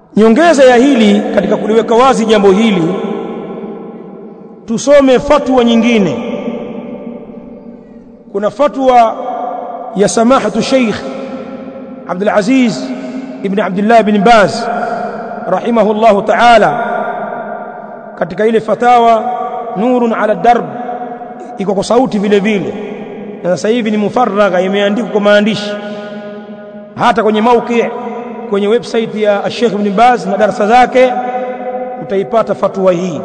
nyongeza ya hili katika kuliweka wazi jambo hili tusome fatwa nyingine kuna fatwa ya samahatu Sheikh Abdul Aziz ibn Abdullah ibn Baz rahimahullah ta'ala katika ile fatawa nurun ala darb iko kwa sauti vile vile na sasa hivi ni mufaragha imeandikwa kwa maandishi hata kwenye mauki kwenye website ya Sheikh Ibn Baz na darasa zake utaipata fatwa hii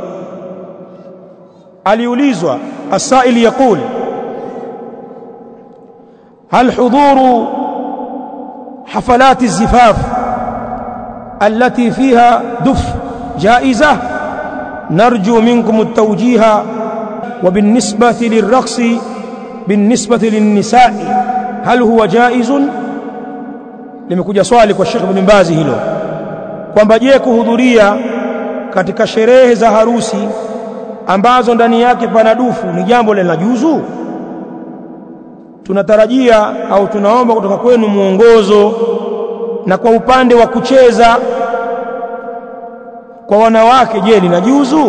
aliulizwa asail yaqul هل حضور حفلات الزفاف التي فيها دف جائزة نرجو منكم التوجيه وبالنسبة للرقص بالنسبة للنساء هل هو جائز limekuja swali kwa Sheikh Ibn Baz hilo kwamba je kuhudhuria katika sherehe za harusi ambazo ndani yake pana dufu ni jambo linajuzu tunatarajia au tunaomba kutoka kwenu mwongozo na kwa upande wa kucheza kwa wanawake je linajuzu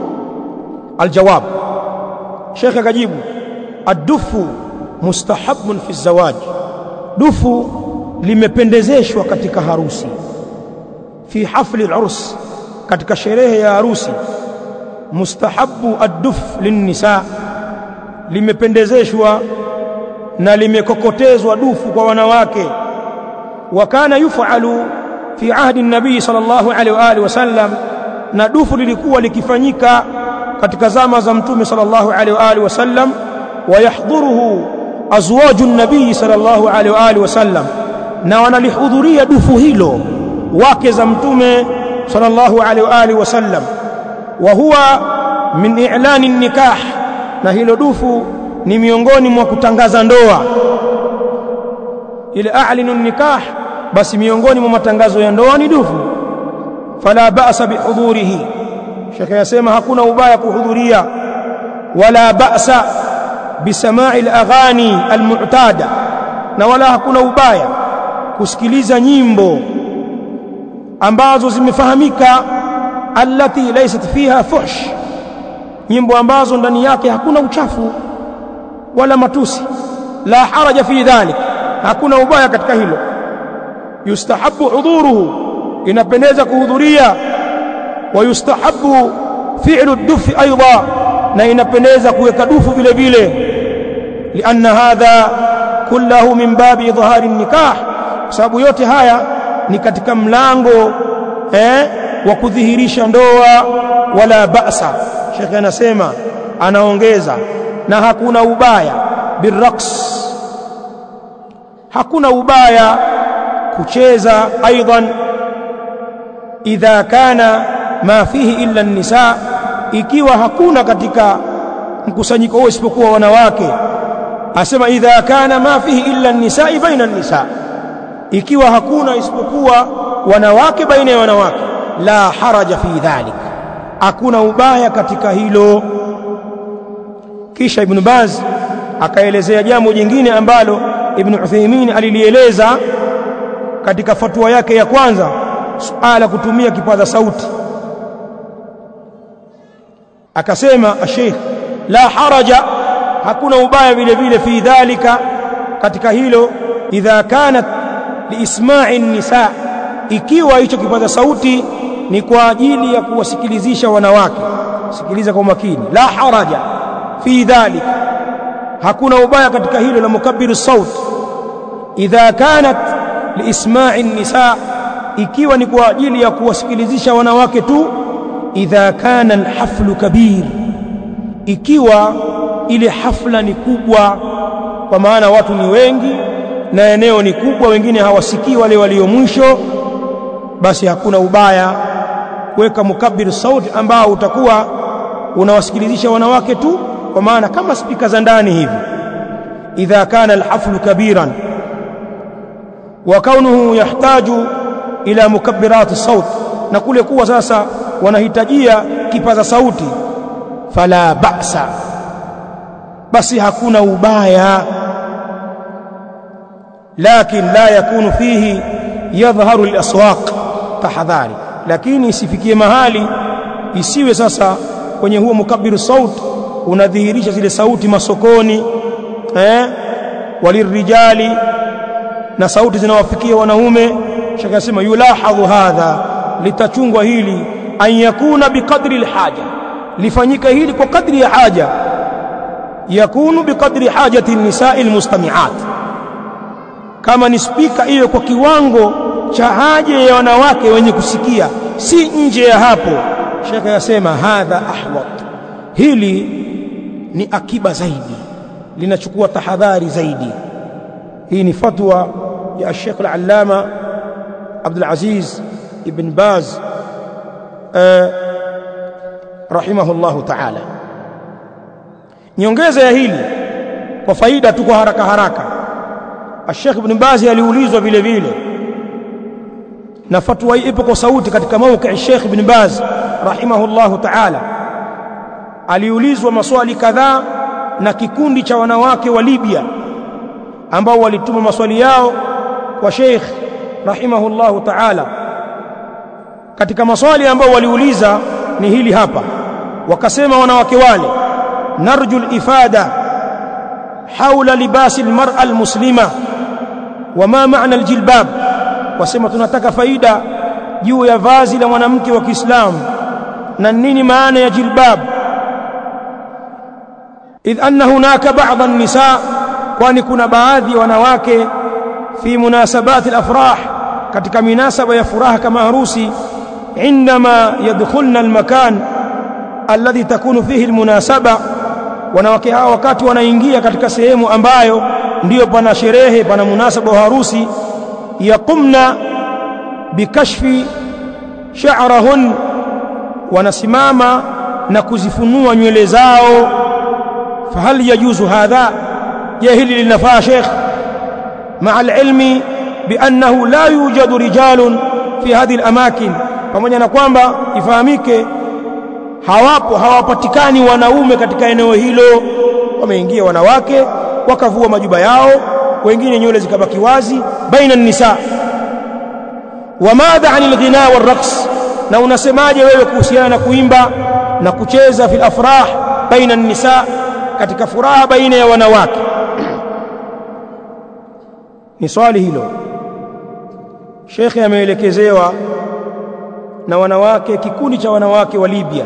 aljawab Sheikh akajibu ad-dufu mustahabun fi zawaj dufu limependezeshwa katika harusi fi hafli al-urs katika sherehe ya harusi mustahabu ad-duf lin-nisa limependezeshwa na limekokotezwa dufu kwa wanawake wa kana yufalu fi ahdi an-nabii sallallahu alaihi wa alihi wasallam na dufu lilikuwa likifanyika katika zama za mtume sallallahu alaihi wa alihi wasallam wa yahdhuruhu azwaju an-nabii sallallahu alaihi wa alihi wasallam na wanalihudhuria dufu hilo wake za mtume sallallahu alaihi wa alihi wasallam wa huwa min i'lani nikah na hilo dufu ni miongoni mwa kutangaza ndoa ile a'linu nikah basi miongoni mwa matangazo ya ndoa ni dufu fala ba'sa bihudhurihi shekhe yasema hakuna ubaya kuhudhuria wala ba'sa bisama'i al-aghani al-mu'tada na wala hakuna ubaya kusikiliza nyimbo ambazo zimefahamika allati laysat fiha fuhsh nyimbo ambazo ndani yake hakuna uchafu wala matusi la haraja fi dhalik hakuna ubaya katika hilo yustahabu hudhuruhu inapendeza kuhudhuria wa yustahabu fi'lu dufi aidha na inapendeza kuweka dufu vile vile lianna hadha kullahu min babi idhhari nikah kwa sababu yote haya ni katika mlango eh, wa kudhihirisha ndoa wala ba'sa shekhe anasema anaongeza na hakuna ubaya birraqs hakuna ubaya kucheza aidan idha kana ma fihi illa nisa ikiwa hakuna katika mkusanyiko huo isipokuwa wanawake asema idha kana ma fihi illa nisa baina nisa ikiwa hakuna isipokuwa wanawake baina ya wanawake la haraja fi dhalik hakuna ubaya katika hilo kisha ibn Baz akaelezea jambo jingine ambalo ibn Uthaymeen alilieleza katika fatwa yake ya kwanza suala kutumia kipaza sauti akasema Sheikh la haraja hakuna ubaya vile vile fi dhalika katika hilo idha kanat liisma'i nisa ikiwa hicho kipaza sauti ni kwa ajili ya kuwasikilizisha wanawake sikiliza kwa makini la haraja fi dhalik hakuna ubaya katika hilo la mukabbiru saut idha kanat liisma'i nisa ikiwa ni kwa ajili ya kuwasikilizisha wanawake tu idha kana alhaflu kabir ikiwa ile hafla ni kubwa kwa maana watu ni wengi na eneo ni kubwa wengine hawasikii wale walio mwisho basi hakuna ubaya kuweka mukabbir sauti ambao utakuwa unawasikilizisha wanawake tu kwa maana kama spika za ndani hivi idha kana alhaflu kabiran wa kaunuhu yahtaju ila mukabbirat saut na kule kuwa sasa wanahitajia kipaza sauti fala ba'sa basi hakuna ubaya lakin la yakunu fihi yadhharu al-aswaq tahadhari lakini isifikie mahali isiwe sasa kwenye huo mukabiru saut unadhihirisha zile sauti masokoni eh walirijali na sauti zinawafikia wanaume shaka sema yulahadhu hadha litachungwa hili an yakuna biqadri alhaja lifanyika hili kwa kadri ya haja yakunu biqadri hajati nisaa almustami'at kama ni spika hiyo kwa kiwango cha haja ya wanawake wenye kusikia si nje ya hapo shaka yasema hadha ahwat hili ni akiba zaidi linachukua tahadhari zaidi hii ni fatwa ya Sheikh al-Allama Abdul Aziz ibn Baz rahimahullahu ta'ala nyongeza ya hili kwa faida tu kwa haraka haraka Sheikh ibn Baz aliulizwa vile vile na fatwa hii ipo kwa sauti katika mauki Sheikh ibn Baz rahimahullahu ta'ala aliulizwa maswali kadhaa na kikundi cha wanawake wa Libya ambao walituma maswali yao kwa Sheikh rahimahullahu ta'ala katika maswali ambao waliuliza ni hili hapa wakasema wanawake wale narju al-ifada haula libasi al-mar'a al-muslima wama maana al-jilbab wasema tunataka faida juu ya vazi la mwanamke wa Kiislamu na nini maana ya jilbab idh anna hunaka ba'd an-nisa kwani kuna baadhi ya wanawake fi munasabati al-afrah katika minasaba ya furaha kama harusi عندما يدخلن المكان الذي تكون فيه المناسبة wanawake hawa wakati wanaingia katika sehemu ambayo ndiyo pana sherehe pana munasaba wa harusi yaqumna bikashfi sha'rahun wanasimama na kuzifunua nywele zao fahal yajuzu hadha je hili linafaa sheikh مع العلم بأنه لا يوجد رجال في هذه الأماكن pamoja na kwamba ifahamike hawapo hawapatikani wanaume katika eneo hilo wameingia wanawake wakavua majuba yao wengine nywele zikabaki wazi baina nisa wamadha anil ghina warraqs na unasemaje wewe kuhusiana na kuimba na kucheza fil afrah baina nisa katika furaha baina ya wanawake ni swali hilo shekhe ameelekezewa na wanawake kikundi cha wanawake wa Libya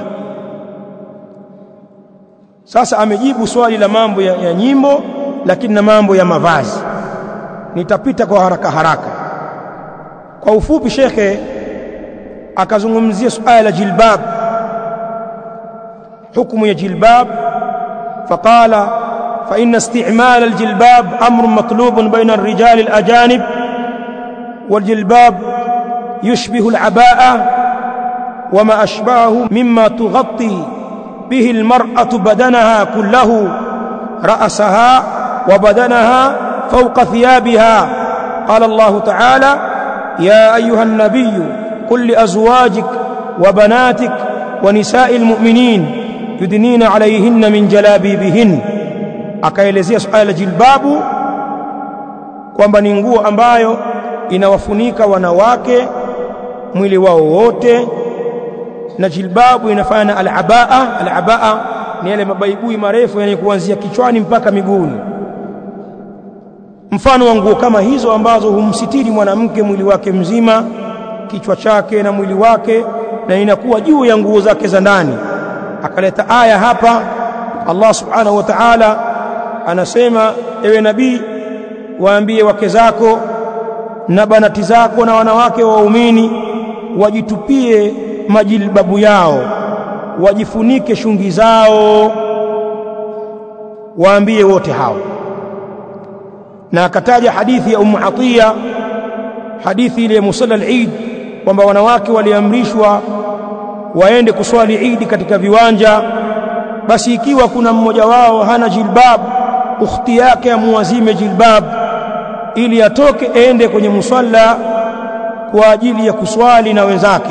sasa amejibu swali la mambo ya, ya nyimbo lakini na mambo ya mavazi nitapita kwa haraka haraka kwa ufupi shekhe akazungumzia suala la jilbab hukumu ya jilbab faqala fa inna isti'mal aljilbab amrun matlubun baina ar-rijal al-ajanib والجلباب يشبه العباءة وما أشبهه مما تغطي به المرأة بدنها كله رأسها وبدنها فوق ثيابها قال الله تعالى يا أيها النبي قل لأزواجك وبناتك ونساء المؤمنين يدنين عليهن من جلابيبهن akaelezea suala la jilbabu kwamba ni nguo ambayo inawafunika wanawake mwili wao wote na jilbabu inafanya al-abaa al-abaa ni yale mabaibui marefu yenye kuanzia kichwani mpaka miguuni mfano wa nguo kama hizo ambazo humsitiri mwanamke mwili wake mzima kichwa chake na mwili wake na inakuwa juu ya nguo zake za ndani akaleta aya hapa Allah subhanahu wa ta'ala anasema ewe nabii waambie wake zako na banati zako na wanawake waumini wajitupie majilbabu yao wajifunike shungi zao waambie wote hao na akataja hadithi ya Ummu Atiya hadithi ile ya musalla al-Eid kwamba wanawake waliamrishwa waende kuswali Eid katika viwanja basi ikiwa kuna mmoja wao hana jilbab ukhti yake amuazime jilbab ili atoke ende kwenye musalla kwa ajili ya kuswali na wenzake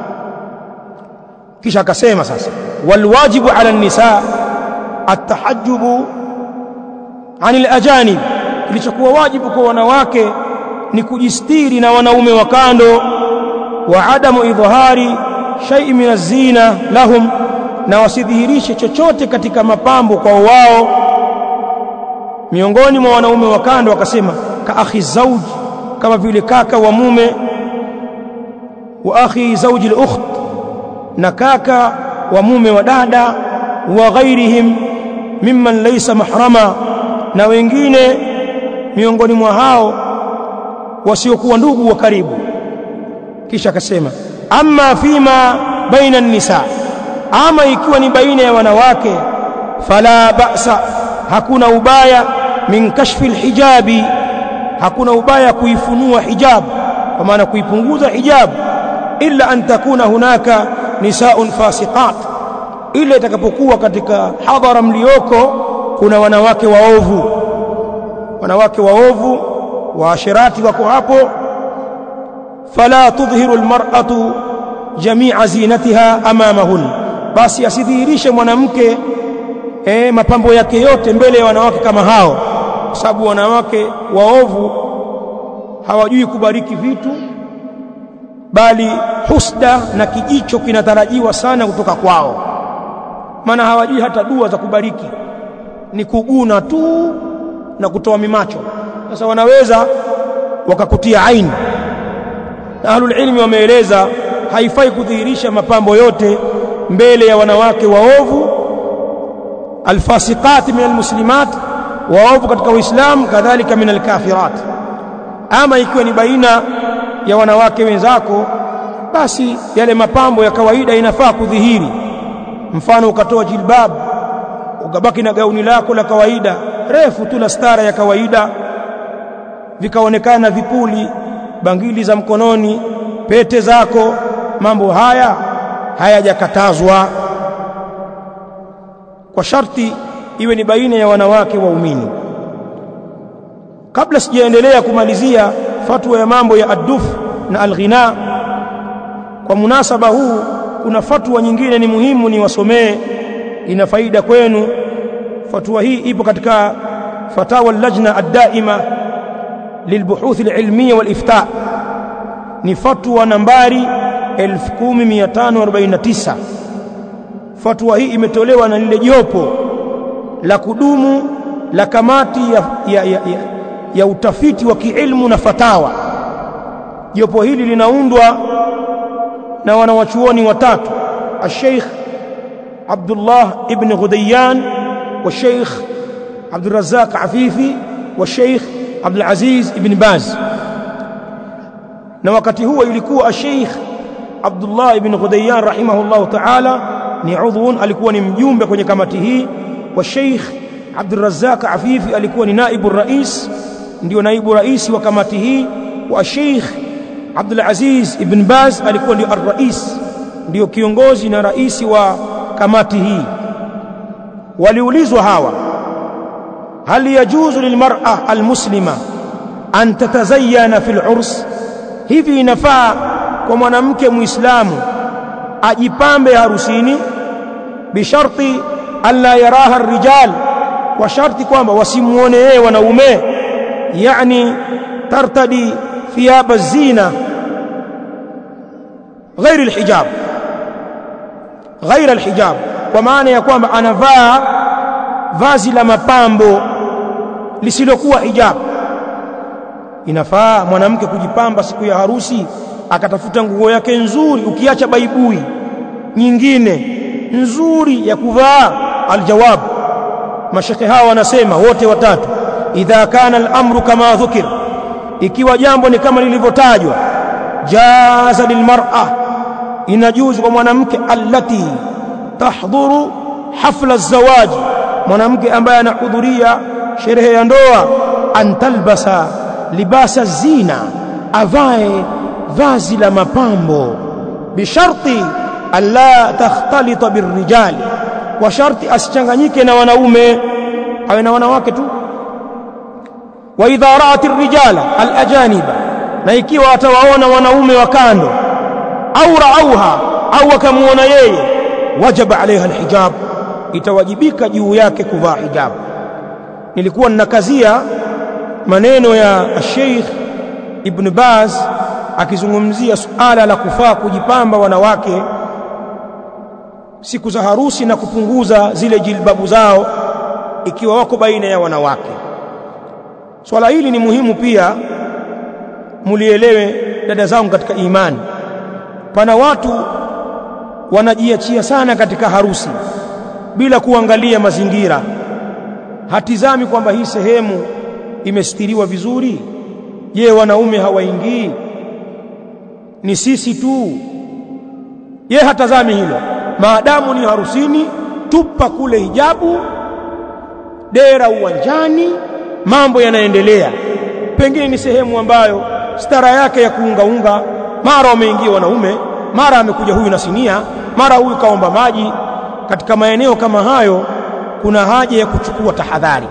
kisha akasema sasa walwajibu ala nisa atahajjubu anil ajanib kilichokuwa wajibu kwa wanawake ni kujistiri na wanaume wa kando wa adamu idhhari shay'in min az-zina lahum na wasidhihirishe chochote katika mapambo kwa wao miongoni mwa wanaume wa kando wakasema ka akhi zauji kama vile kaka wa mume wa akhi zauji al-ukht na kaka wa mume wa dada wa ghairihim mimman laysa mahrama na wengine miongoni mwa hao wasiokuwa ndugu wa karibu kisha akasema amma fima baina an-nisa ama ikiwa ni baina ya wanawake fala ba'sa hakuna ubaya min kashfi alhijabi hakuna ubaya kuifunua hijab kwa maana kuipunguza hijab illa an takuna hunaka nisaun fasiqat ila itakapokuwa katika hadhara mlioko kuna wanawake waovu wanawake waovu waashirati wako hapo fala tudhhiru almar'atu jami'a zinatiha amamahun basi asidhihirishe mwanamke eh, mapambo yake yote mbele ya wanawake kama hao kwa sababu wanawake waovu hawajui kubariki vitu bali husda na kijicho kinatarajiwa sana kutoka kwao maana hawajui hata dua za kubariki ni kuguna tu na kutoa mimacho sasa wanaweza wakakutia aini na ahlul ilmi wameeleza haifai kudhihirisha mapambo yote mbele ya wanawake waovu alfasiqat min almuslimat waovu katika uislamu kadhalika min alkafirat ama ikiwa ni baina ya wanawake wenzako basi yale mapambo ya kawaida inafaa kudhihiri mfano ukatoa jilbab ukabaki na gauni lako la kawaida refu tu la stara ya kawaida vikaonekana vipuli bangili za mkononi pete zako mambo haya hayajakatazwa kwa sharti iwe ni baina ya wanawake waumini kabla sijaendelea kumalizia fatwa ya mambo ya adduf na alghina kwa munasaba huu kuna fatwa nyingine ni muhimu ni wasomee ina faida kwenu fatwa hii ipo katika fatawa lajna ad-daima lilbuhuth al-ilmiyya wal-ifta ni fatwa nambari 10549 fatwa hii imetolewa na lile jopo la kudumu la kamati ya, ya, ya, ya, ya utafiti wa kiilmu na fatawa jopo hili linaundwa na wanawachuoni watatu الشيخ عبد الله ابن غديان والشيخ عبد الرزاق عفيفي والشيخ عبد العزيز ابن باز na wakati huo ilikuwa Sheikh Abdullah ibn Ghudayyan rahimahullah ta'ala ni udhun alikuwa ni mjumbe kwenye kamati hii wa Sheikh Abdul Razzaq Afifi alikuwa ni naibu rais ndio naibu rais wa kamati hii wa Sheikh Abdul Aziz ibn Baz alikuwa ndio ar-rais ndio kiongozi na rais wa kamati hii waliulizwa hawa hal yajuzu lilmar'a almuslima an tatazayyana fil urs hivi inafaa kwa mwanamke muislamu ajipambe harusini bisharti alla yaraha rijal kwa sharti kwamba wasimuone yeye wanaume yani tartadi thiyaba zina غير الحجاب غير الحجاب kwa maana ya kwamba anavaa vazi la mapambo lisilokuwa hijab inafaa mwanamke kujipamba siku ya harusi akatafuta nguo yake nzuri ukiacha baibui nyingine nzuri ya kuvaa aljawab mashekhe hawa wanasema wote watatu idha kana al-amru kama dhukir ikiwa jambo ni kama lilivyotajwa jaza lilmar'a inajuzu kwa mwanamke allati tahdhuru hafla az-zawaj mwanamke ambaye anahudhuria sherehe ya ndoa antalbasa libasa zina avae vazi la mapambo bisharti alla takhtalita birrijal kwa sharti asichanganyike na wanaume awe na wanawake tu wa idha ra'at ar-rijala al-ajaniba na ikiwa atawaona wanaume wa kando au ra'auha au wakamuona yeye wajaba alaiha alhijab itawajibika juu yake kuvaa hijab nilikuwa ninakazia maneno ya Sheikh Ibn Baz akizungumzia suala la kufaa kujipamba wanawake siku za harusi na kupunguza zile jilbabu zao ikiwa wako baina ya wanawake swala hili ni muhimu pia mulielewe dada zangu katika imani pana watu wanajiachia sana katika harusi bila kuangalia mazingira hatizami kwamba hii sehemu imestiriwa vizuri je wanaume hawaingii ni sisi tu ye hatazami hilo maadamu ni harusini tupa kule hijabu dera uwanjani mambo yanaendelea pengine ni sehemu ambayo stara yake ya kuungaunga mara wameingia wanaume mara amekuja huyu na sinia mara huyu kaomba maji katika maeneo kama hayo kuna haja ya kuchukua tahadhari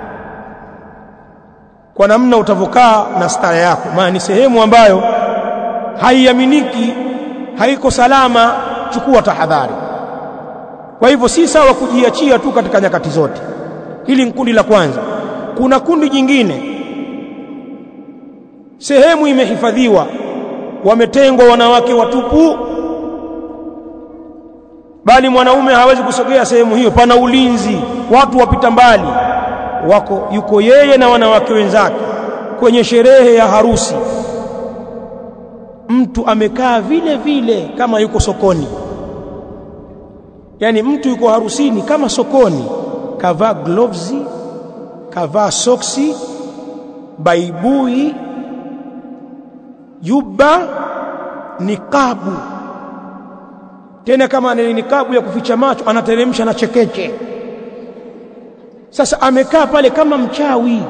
kwa namna utavokaa na stara yako maana ni sehemu ambayo haiaminiki haiko salama chukua tahadhari kwa hivyo si sawa kujiachia tu katika nyakati zote hili ni kundi la kwanza kuna kundi jingine sehemu imehifadhiwa wametengwa wanawake watupu bali mwanaume hawezi kusogea sehemu hiyo pana ulinzi watu wapita mbali wako yuko yeye na wanawake wenzake kwenye sherehe ya harusi mtu amekaa vile vile kama yuko sokoni yani mtu yuko harusini kama sokoni kavaa gloves kavaa soksi baibui juba nikabu tena kama ni nikabu ya kuficha macho anateremsha na chekeche sasa amekaa pale kama mchawi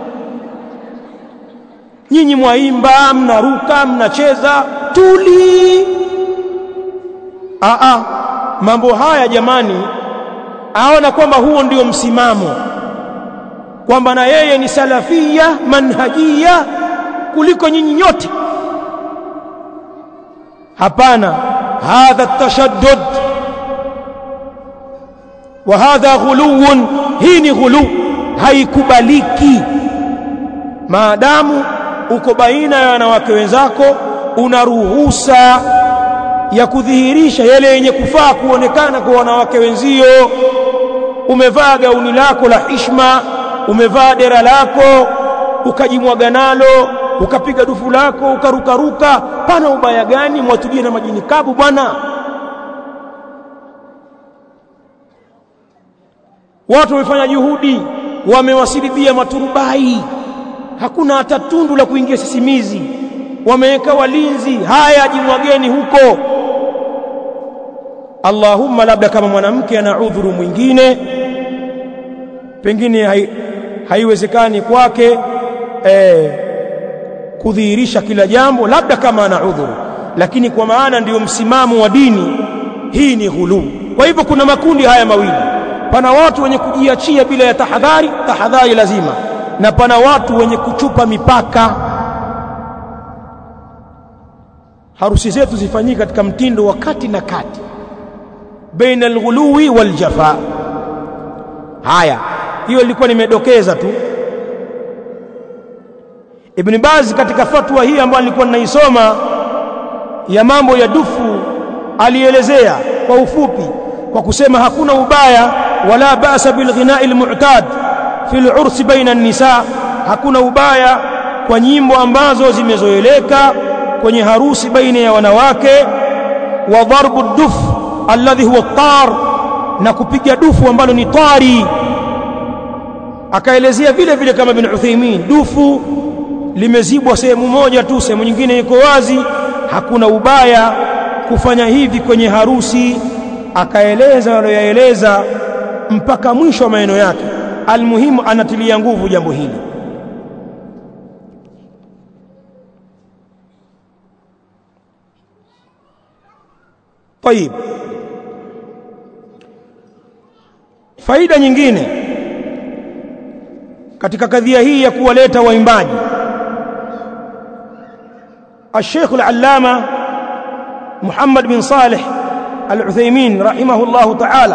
nyinyi mwaimba mnaruka mnacheza tuli a a mambo haya jamani aona kwamba huo ndio msimamo kwamba na yeye ni salafia manhajia kuliko nyinyi nyote hapana hadha tashaddud wa hadha ghuluwun hii ni ghulu haikubaliki maadamu uko baina ya wanawake wenzako una ruhusa ya kudhihirisha yale yenye kufaa kuonekana kwa wanawake wenzio umevaa gauni lako la hishma umevaa dera lako ukajimwaga nalo ukapiga dufu lako ukarukaruka pana ubaya gani mwatulie na majini kabu bwana watu wamefanya juhudi wamewasilibia maturubai hakuna hata tundu la kuingia sisimizi wameweka walinzi haya jimwageni huko Allahumma labda kama mwanamke ana udhuru mwingine pengine hai, haiwezekani kwake eh, kudhihirisha kila jambo labda kama ana udhuru lakini kwa maana ndiyo msimamo wa dini hii ni ghuluu kwa hivyo kuna makundi haya mawili pana watu wenye kujiachia bila ya tahadhari tahadhari lazima na pana watu wenye kuchupa mipaka harusi zetu zifanyike katika mtindo wa kati na kati baina alghuluwi waljafa haya hiyo ilikuwa nimedokeza tu Ibn Baz katika fatwa hii ambayo nilikuwa ninaisoma ya mambo ya dufu alielezea kwa ufupi kwa kusema hakuna ubaya wala basa bilghina'i almu'tad fil urs baina an-nisa hakuna ubaya kwa nyimbo ambazo zimezoeleka kwenye harusi baina ya wanawake wa darbu duf alladhi huwa tar na kupiga dufu ambalo ni tari akaelezea vile vile kama bin Uthaymeen dufu limezibwa sehemu moja tu sehemu nyingine iko wazi hakuna ubaya kufanya hivi kwenye harusi akaeleza aliyoyaeleza mpaka mwisho wa maneno yake almuhimu anatilia nguvu jambo hili طيب faida nyingine katika kadhia hii ya kuwaleta waimbaji الشيخ العلامة محمد بن صالح العثيمين رحمه الله تعالى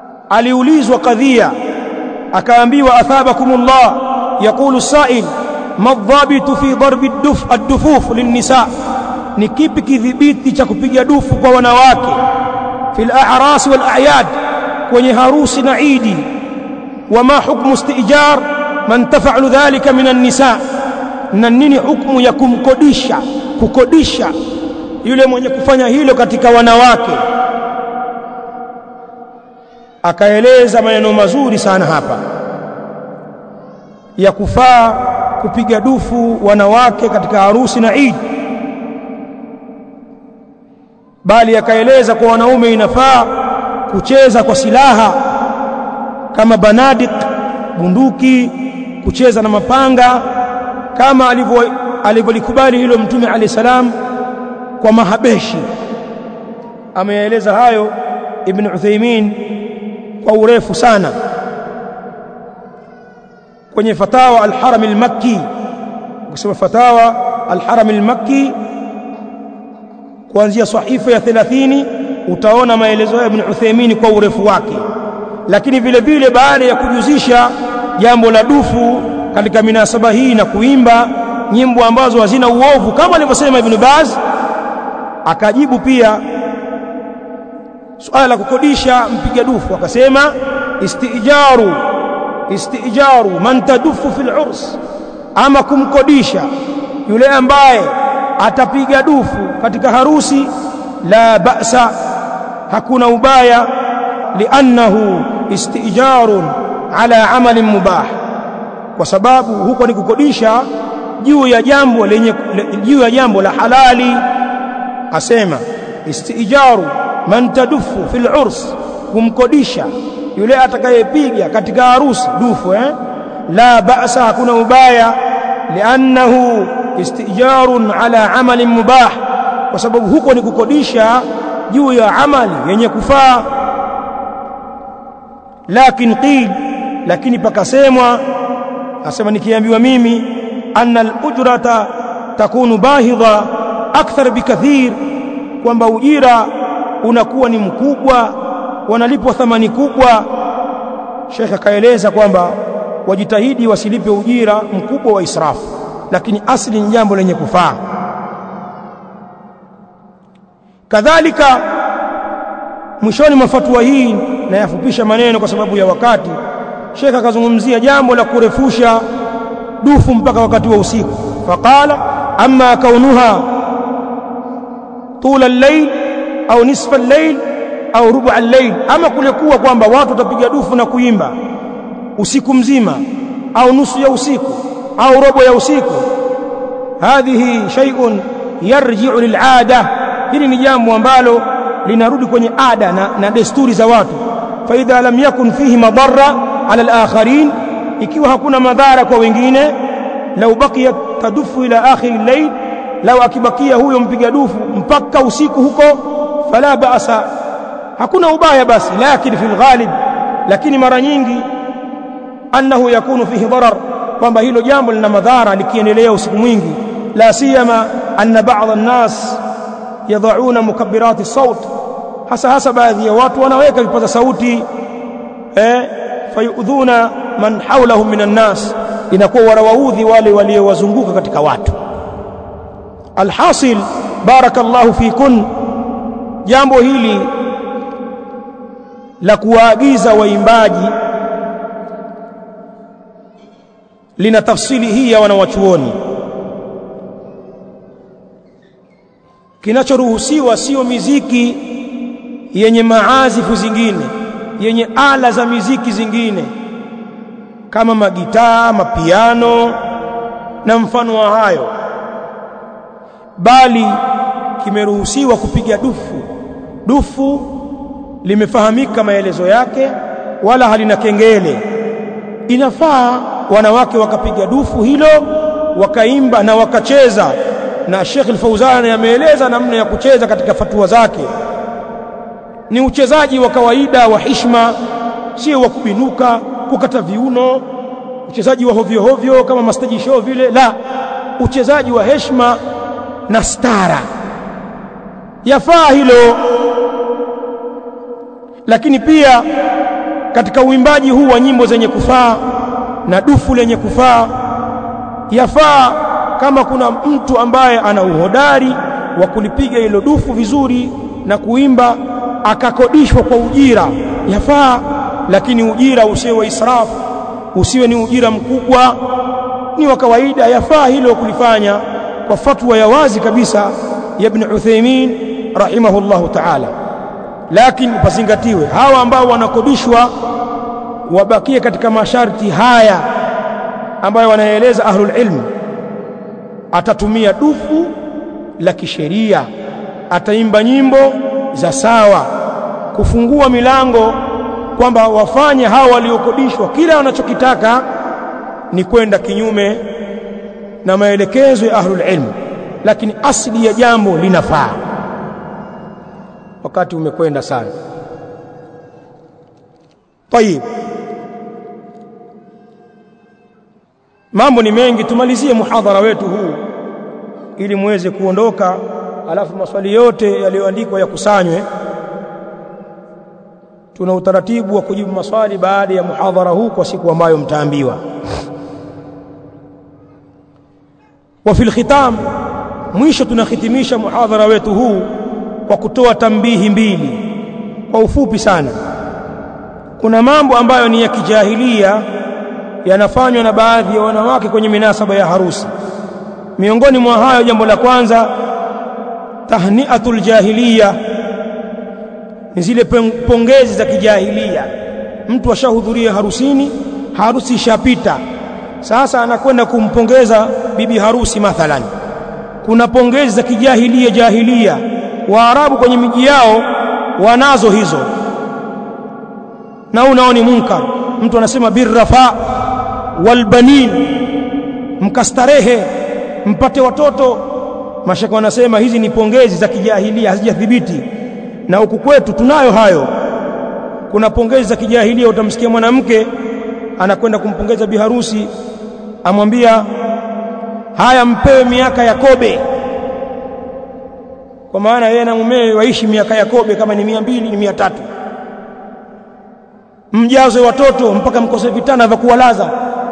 aliulizwa kadhia akaambiwa athabakumullah yaqulu sail madhabitu fi darbi duf ad-dufuf linnisa ni kipi kidhibiti cha kupiga dufu kwa wanawake fil a'ras wal a'yad kwenye harusi na idi wama hukmu istijar man taf'alu dhalika min an-nisa na nini hukumu ya kumkodisha kukodisha yule mwenye kufanya hilo katika wanawake akaeleza maneno mazuri sana hapa ya kufaa kupiga dufu wanawake katika harusi na Eid bali akaeleza kwa wanaume inafaa kucheza kwa silaha kama banadik bunduki kucheza na mapanga kama alivyo alivyolikubali hilo mtume alayhi salam kwa mahabeshi ameeleza hayo ibn Uthaymeen kwa urefu sana kwenye fatawa al-Haram al-Makki ukisoma fatawa al-Haram al-Makki kuanzia sahifa ya 30 utaona maelezo ya Ibn Uthaymeen kwa urefu wake lakini vile vile baada ya kujuzisha jambo la dufu katika minasaba hii na kuimba nyimbo ambazo hazina uovu kama alivyosema Ibn Baz akajibu pia suala la kukodisha mpiga dufu akasema istijaru istijaru man tadufu fil urs ama kumkodisha yule ambaye atapiga dufu katika harusi la ba'sa hakuna ubaya liannahu istijarun ala amalin mubah kwa sababu huko ni kukodisha juu ya jambo lenye juu ya jambo la halali asema istijaru man tadufu fil urs kumkodisha yule atakayepiga katika harusi dufu eh la ba'sa hakuna ubaya liannahu istijarun ala amalin mubah kwa sababu huko ni kukodisha juu ya amali yenye kufaa lakin qil lakini pakasemwa asema nikiambiwa mimi anna al-ujrata takunu bahidha akthar bikathir kwamba ujira unakuwa ni mkubwa wanalipwa thamani kubwa Sheikh akaeleza kwamba wajitahidi wasilipe ujira mkubwa wa israfu lakini asli ni jambo lenye kufaa kadhalika mwishoni mwa fatwa hii na yafupisha maneno kwa sababu ya wakati Sheikh akazungumzia jambo la kurefusha dufu mpaka wakati wa usiku faqala amma kaunuha tula al-layl au nisfa al-layl au rubu al-layl ama kule kuwa kwamba watu watapiga dufu na kuimba usiku mzima au nusu ya usiku au robo ya usiku hadhihi shay'un yarji'u lil'ada hili ni jambo ambalo linarudi kwenye ada na, na desturi za watu fa idha lam yakun fihi madarra ala al-akharin ikiwa hakuna madhara kwa wengine lau baqiya tadufu ila akhir al-layl lau akibakia huyo mpiga dufu mpaka usiku huko fala ba'sa hakuna ubaya basi lakini fil ghalib lakini mara nyingi annahu yakunu fihi darar kwamba hilo jambo lina madhara likiendelea usiku mwingi la siyama anna ba'd an-nas yad'una mukabbirati saut hasa hasa baadhi ya watu wanaweka vipaza sauti eh fayudhuna man hawlahum minan nas inakuwa wanawaudhi wale waliowazunguka katika watu alhasil barakallahu fikun jambo hili la kuwaagiza waimbaji lina tafsili hii ya wanawachuoni kinachoruhusiwa sio miziki yenye maazifu zingine yenye ala za miziki zingine kama magitaa mapiano na mfano wa hayo bali kimeruhusiwa kupiga dufu dufu limefahamika maelezo yake wala halina kengele inafaa wanawake wakapiga dufu hilo wakaimba na wakacheza na Sheikh Al-Fauzan ameeleza namna ya kucheza katika fatua zake ni uchezaji wa kawaida wa hishma sio wa kubinuka kukata viuno uchezaji wa hovyo hovyo kama mastaji show vile la uchezaji wa heshima na stara yafaa hilo lakini pia katika uimbaji huu wa nyimbo zenye kufaa na dufu lenye kufaa yafaa kama kuna mtu ambaye ana uhodari wa kulipiga hilo dufu vizuri na kuimba akakodishwa kwa ujira yafaa lakini ujira usiwe wa israfu usiwe ni ujira mkubwa ni wa kawaida yafaa hilo kulifanya kwa fatwa ya wazi kabisa ya Ibn Uthaymeen rahimahullahu ta'ala lakini pasingatiwe hawa ambao wanakodishwa wabakie katika masharti haya ambayo wanaeleza ahlul ilm atatumia dufu la kisheria ataimba nyimbo za sawa kufungua milango kwamba wafanye hawa waliokodishwa kila wanachokitaka ni kwenda kinyume na maelekezo ya ahlul ilm lakini asili ya jambo linafaa wakati umekwenda sana tayib mambo ni mengi tumalizie muhadhara wetu huu ili muweze kuondoka alafu maswali yote yaliyoandikwa yakusanywe tuna utaratibu wa kujibu maswali baada ya muhadhara huu kwa siku ambayo mtaambiwa wa fil khitam mwisho tunahitimisha muhadhara wetu huu kwa kutoa tambihi mbili kwa ufupi sana kuna mambo ambayo ni ya kijahilia yanafanywa na baadhi ya wanawake kwenye minasaba ya harusi miongoni mwa hayo jambo la kwanza tahniatul jahiliya ni zile pongezi za kijahilia mtu ashahudhuria harusini harusi ishapita sasa anakwenda kumpongeza bibi harusi mathalan kuna pongezi za kijahilia jahilia waarabu kwenye miji yao wanazo hizo na unao ni munkar mtu anasema birrafa walbanin mkastarehe mpate watoto mashaka wanasema hizi ni pongezi za kijahilia hazijathibiti na huku kwetu tunayo hayo kuna pongezi za kijahilia utamsikia mwanamke anakwenda kumpongeza biharusi amwambia haya mpewe miaka ya kobe kwa maana yeye na mumewe waishi miaka ya kobe kama ni mia mbili ni mia tatu mjaze watoto mpaka mkose vitana vya kuwalaza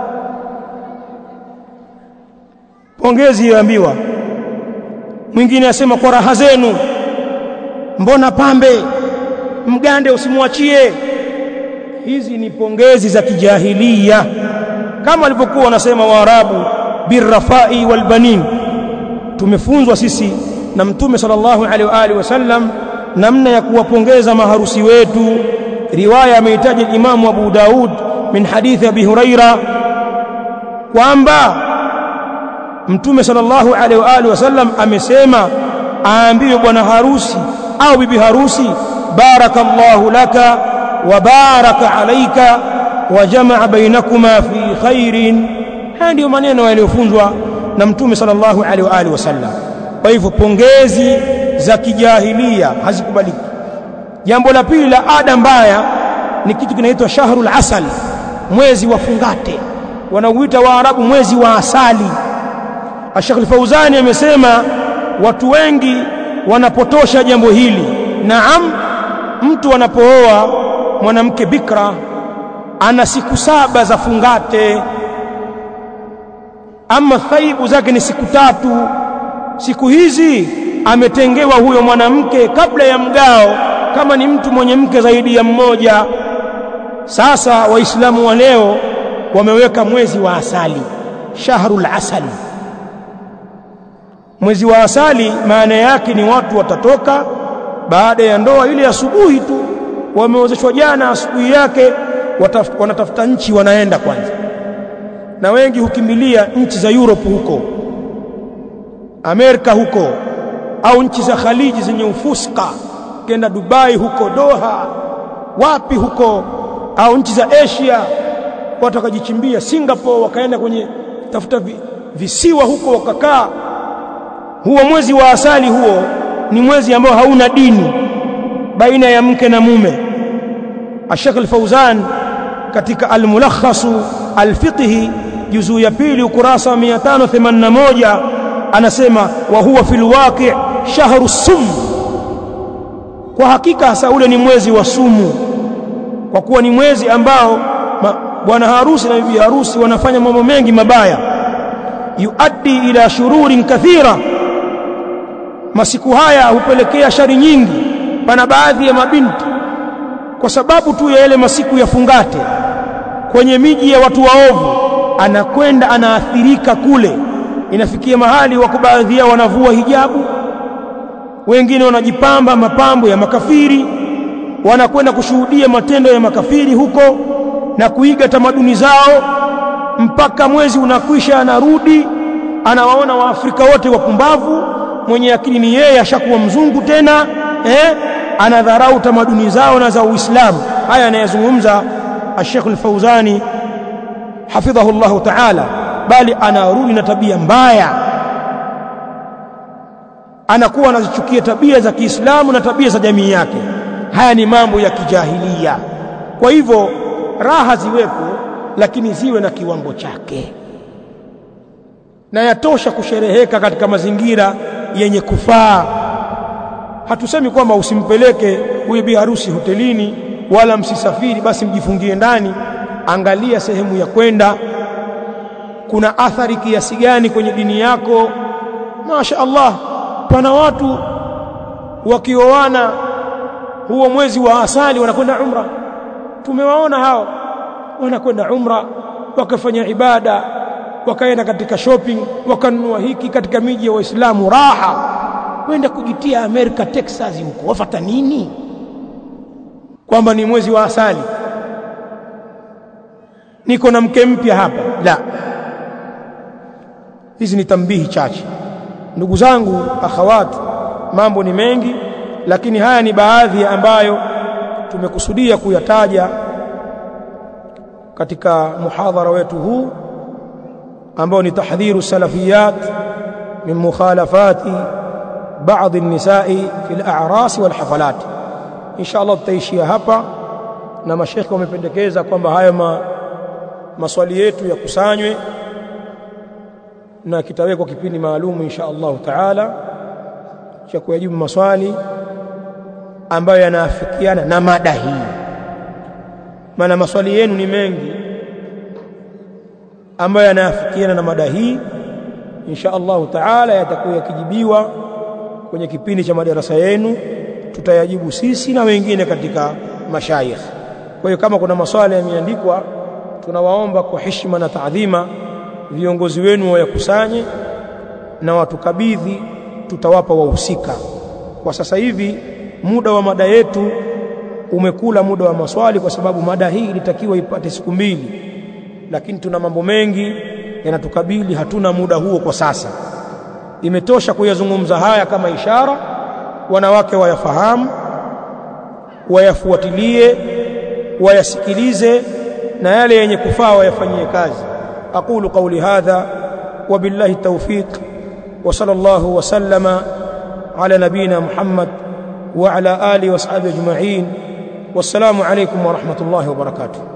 pongezi yoambiwa mwingine asema kwa raha zenu mbona pambe mgande usimwachie hizi ni pongezi za kijahilia kama walivyokuwa wanasema waarabu birrafai walbanin tumefunzwa sisi na mtume sallallahu alaihi wa alihi wasallam namna ya kuwapongeza maharusi wetu riwaya ameitaja Imamu Abu Daud min hadithi Abi Huraira kwamba mtume sallallahu alaihi wa alihi wasallam amesema aambiwe bwana harusi au bibi harusi barakallahu laka wa baraka alayka wa jamaa bainakuma fi khairin haya ndiyo maneno yaliyofunzwa na mtume sallallahu alaihi wa alihi wasallam kwa hivyo pongezi za kijahilia hazikubaliki jambo la pili la ada mbaya ni kitu kinaitwa shahrul asal mwezi wa fungate wanauita waarabu mwezi wa asali Sheikh Al-Fauzani amesema watu wengi wanapotosha jambo hili naam mtu anapooa mwanamke bikra ana siku saba za fungate ama thaibu zake ni siku tatu siku hizi ametengewa huyo mwanamke kabla ya mgao kama ni mtu mwenye mke zaidi ya mmoja sasa waislamu wa leo wameweka mwezi wa asali shahrul asali mwezi wa asali maana yake ni watu watatoka baada ya ndoa ile asubuhi tu wameozeshwa jana asubuhi yake wanatafuta nchi wanaenda kwanza na wengi hukimbilia nchi za Europe huko Amerika huko au nchi za Khaliji zenye ufuska kenda Dubai huko Doha wapi huko au nchi za Asia watu wakajichimbia Singapore wakaenda kwenye tafuta vi, visiwa huko wakakaa huo mwezi wa asali huo ni mwezi ambao hauna dini baina ya mke na mume Sheikh Al-Fauzan katika Al-Mulakhasu Al-Fiqhi juzuu ya pili ukurasa wa 581 anasema wa huwa fil waqi' shahru sum kwa hakika hasa ule ni mwezi wa sumu kwa kuwa ni mwezi ambao bwana harusi na bibi harusi wanafanya mambo mengi mabaya yuaddi ila shururin kathira masiku haya hupelekea shari nyingi pana baadhi ya mabinti kwa sababu tu ya yale masiku ya fungate kwenye miji ya watu waovu anakwenda anaathirika kule inafikia mahali wako baadhi yao wanavua hijabu wengine wanajipamba mapambo ya makafiri wanakwenda kushuhudia matendo ya makafiri huko na kuiga tamaduni zao mpaka mwezi unakwisha anarudi anawaona waafrika wote wapumbavu mwenye akili ni yeye ashakuwa mzungu tena eh anadharau tamaduni zao na za Uislamu haya anayezungumza Sheikh Al-Fauzani hafidhahu Allah Ta'ala bali anarudi na tabia mbaya anakuwa anazichukia tabia za Kiislamu na tabia za jamii yake haya ni mambo ya kijahilia kwa hivyo raha ziwepo lakini ziwe na kiwango chake na yatosha kushereheka katika mazingira yenye kufaa hatusemi kwamba usimpeleke huyu bi harusi hotelini wala msisafiri basi mjifungie ndani angalia sehemu ya kwenda kuna athari kiasi gani kwenye dini yako Masha Allah pana watu wakioana huo mwezi wa asali wanakwenda umra tumewaona hao wanakwenda umra wakafanya ibada wakaenda katika shopping wakanunua hiki katika miji ya waislamu raha kwenda kujitia Amerika Texas huko wafata nini kwamba ni mwezi wa asali niko na mke mpya hapa la hizi ni tambihi chache ndugu zangu akhawat mambo ni mengi lakini haya ni baadhi ambayo tumekusudia kuyataja katika muhadhara wetu huu ambao ni tahdhiru salafiyat min mukhalafati baadhi an-nisa'i fi al-a'ras wal hafalat insha Allah tutaishia hapa na mashekhe wamependekeza kwamba haya ma, maswali yetu yakusanywe na kitawekwa kipindi maalum insha Allah taala cha kuyajibu maswali ambayo yanaafikiana na mada hii maana maswali yenu ni mengi ambayo yanaafikiana na mada hii insha Allah taala yatakuwa yakijibiwa kwenye kipindi cha madarasa yenu tutayajibu sisi na wengine katika mashayikh kwa hiyo kama kuna maswali yameandikwa tunawaomba kwa heshima na taadhima viongozi wenu wayakusanye na watukabidhi tutawapa wahusika kwa sasa hivi muda wa mada yetu umekula muda wa maswali kwa sababu mada hii ilitakiwa ipate siku mbili lakini tuna mambo mengi yanatukabili hatuna muda huo kwa sasa imetosha kuyazungumza haya kama ishara wanawake wayafahamu wayafuatilie wayasikilize na yale yenye kufaa wayafanyie kazi aqulu qawli hadha wabillahi tawfiq wa sallallahu wa sallama ala nabina muhammad wa ala alihi wa ashabihi ajma'in wassalamu alaykum wa rahmatullahi wa barakatuh